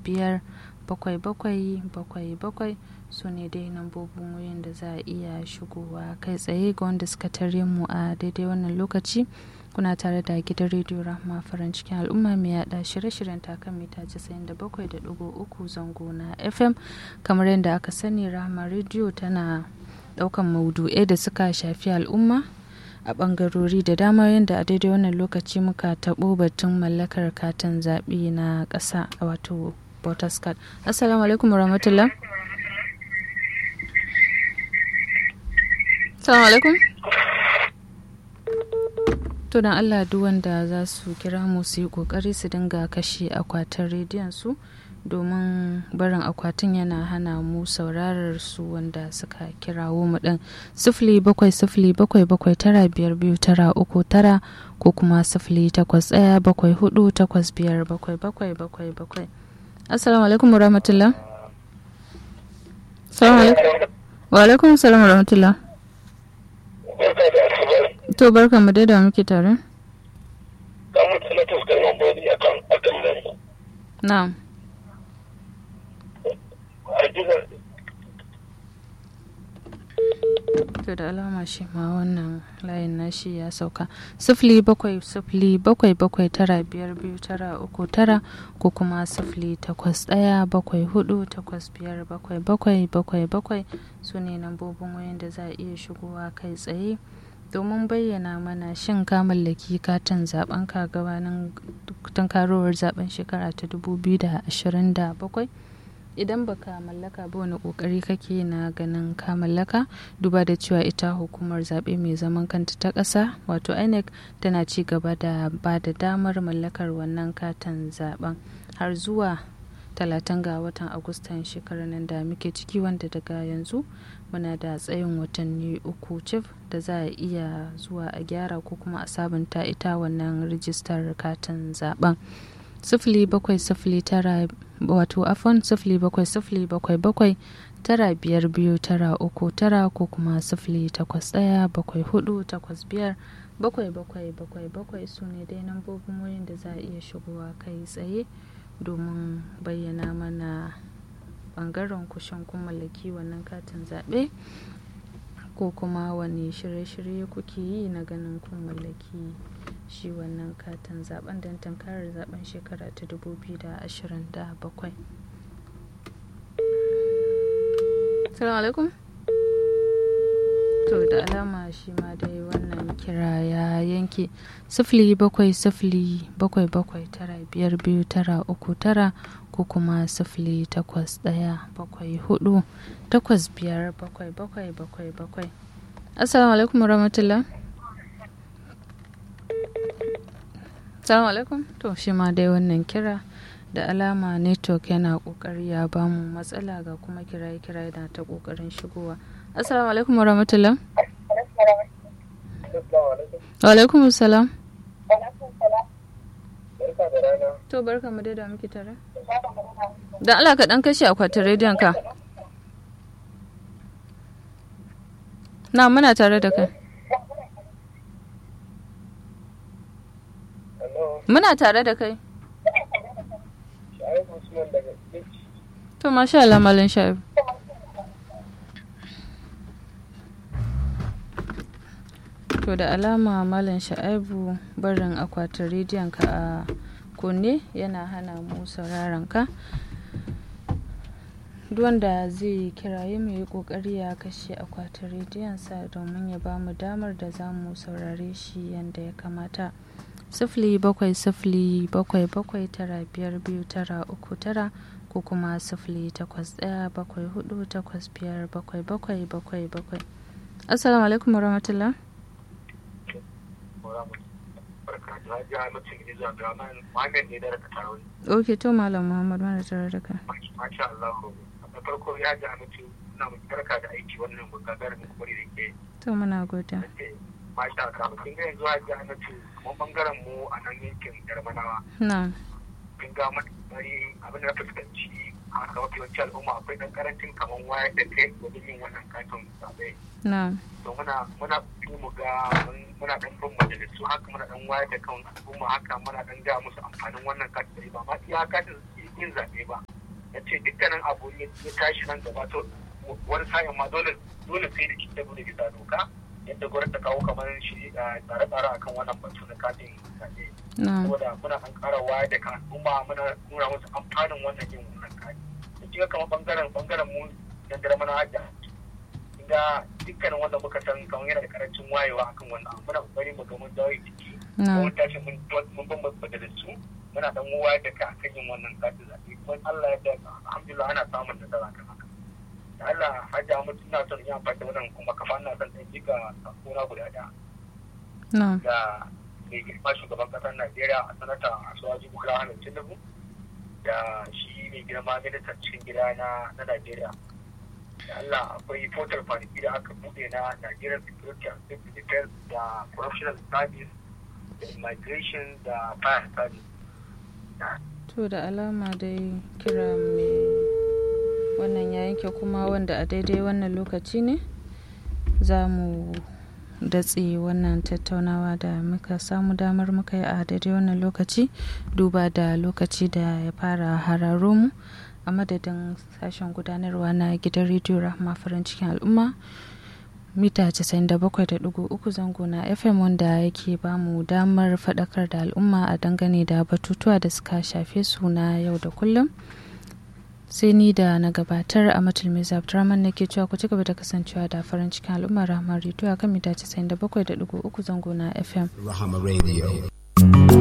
biyar bakwai bakwai bakwai bakwai su ne dai lambobin wayan da za a iya shigowa kai tsaye ga wanda suka tare mu a daidai wannan lokaci kuna tare da gidan rediyo rahma farin cikin al'umma mai yada shirye-shiryen takan mita 97.3 zango na fm kamar yadda aka sani rahma rediyo tana daukan maudu'ai da suka shafi al'umma a bangarori da dama yadda a daidai wannan lokaci muka taɓo batun mallakar katin zaɓe na ƙasa wato voters card assalamu alaikum warahmatullah assalamu alaikum to don allah duk wanda za su kira mu su yi kokari su dinga kashe akwatin rediyon su domin barin akwatin yana hana mu saurarar su wanda suka kirawo mu din sifili bakwai sifili bakwai bakwai tara biyar biyu tara uku tara ko kuma sifili takwas ɗaya bakwai hudu takwas biyar bakwai bakwai bakwai bakwai assalamu alaikum wa rahmatullah salamu alaikum wa alaikum salam wa rahmatullah to barka mu da muke tare na'am to da alama shi ma wannan layin nashi ya sauka sifili bakwai sifili bakwai bakwai tara biyar biyu tara uku tara ko kuma sifili takwas ɗaya bakwai hudu takwas biyar bakwai bakwai bakwai bakwai su ne lambobin wayan da za a iya shigowa kai tsaye domin bayyana mana shin ka mallaki katin zaben ka gabanin tunkarowar zaben shekara ta 2027 idan baka mallaka ba wani kokari kake na ganin ka mallaka duba da cewa ita hukumar zaɓe mai zaman kanta ta ƙasa wato inec tana ci gaba da ba da damar mallakar wannan katin zaben har zuwa talatin ga watan agustan shekarar nan da muke ciki wanda daga yanzu muna da tsayin watanni uku cif da za a iya zuwa a gyara ko kuma a sabunta ita wannan rijistar katin zaben sifili bakwai sifili tara wato afon sifili bakwai sifili bakwai bakwai tara biyar biyu tara uku tara ko kuma sifili takwas ɗaya bakwai hudu takwas biyar bakwai bakwai bakwai bakwai su ne dai lambobin wayan da za a iya shigowa kai tsaye domin bayyana mana bangaren kushin kun mallaki wannan katin zaɓe ko kuma wani shirye-shirye kuke yi na ganin kun mallaki shi wannan katin zaben don tankarar zaben shekara ta 2027 salamu alaikum to da alama shi ma dai wannan kira ya yanke sifili bakwai sifili bakwai bakwai tara biyar biyu tara uku tara ko kuma sifili takwas ɗaya bakwai hudu takwas biyar bakwai bakwai bakwai bakwai assalamu alaikum warahmatullah assalamu alaikum to shi ma dai wannan kira da alama network yana kokari ya bamu matsala ga kuma kiraye kiraye da ta kokarin shigowa assalamu alaikum warahmatullah wa alaikum salam to barka mu da muke tare da Allah ka dan kashe akwatin rediyon ka na muna tare da kai muna tare da kai to masha Allah malin shaibu to da alama malam sha'aibu barin akwatin rediyon ka a kunne yana hana mu sauraron ka wanda zai kiraye mu yi kokari ya kashe akwatin rediyonsa domin ya ba mu damar da za mu saurare shi yadda ya kamata sifili bakwai sifili bakwai bakwai tara biyar biyu tara uku tara ko kuma sifili takwas ɗaya bakwai hudu takwas biyar bakwai bakwai bakwai bakwai assalamu alaikum warahmatullah ok to malam muhammad mana tare da kai masha Allah da farko ya ji amince ina mu barka da aiki wannan gagarumin kwari da ke to muna godiya masha Allah kin ga yanzu ya ji amince kuma bangaren mu a nan yankin Yarmanawa na kin ga bari abin da fuskanci a ga mafi yawanci al'umma akwai dan karancin kaman wayar da kai wajen yin wannan katon zabe na to muna muna mu ga muna dan bin majalisu haka muna dan wayar da kan al'umma haka muna dan ga musu amfanin wannan katin ba ma iya katin yin zabe ba ya ce dukkanin abu ya tashi nan gaba to wani sa'in ma dole dole sai da ki da bisa doka yadda gwamnati ta kawo kamar shi tsare-tsare akan wannan batu na katin zaɓe. Saboda muna an ƙara waya da kan al'umma muna nuna musu amfanin wannan yin wannan kati. Da kika kamar bangaren bangaren mu na dare mana hajja. Inda dukkanin wanda muka san kamar yana da karancin wayewa akan wannan muna kokari mu ga mun dawo jiki. Mun tashi mun mun bambanta da su muna dan waya da kan akan yin wannan katin zaɓe. Kuma Allah ya da alhamdulillah ana samun nasara kan haka. da Allah hajja mutu ina son yin amfani da wannan kuma kafa ina son ɗan jika sakona guda ɗaya. Da mai girma shugaban ƙasar Najeriya a sanata Asuwaji Bola Ahmed Tinubu da shi mai girma ministan cikin gida na Najeriya. Da Allah akwai portal kwanaki da aka buɗe na Nigerian Security and Safety Defense da Corruptional Service da Immigration da Fire Service. To da alama dai kira mai wannan ya yanke kuma wanda a daidai wannan lokaci ne za mu datse wannan tattaunawa da muka samu damar muka yi a daidai wannan lokaci duba da lokaci da ya fara hararo mu a madadin sashen gudanarwa na gidan rediyo rahama farin cikin al'umma mita 97.3 zango na fm wanda yake ba mu damar faɗakar da al'umma a dangane da batutuwa da suka shafe su na yau da kullum sai ni da na gabatar a matulmi abdurrahman nake cewa ku ci gaba da kasancewa da farin cikin al'ummar rahama rediyo a kan mita 97.3 zango na fm rahama radio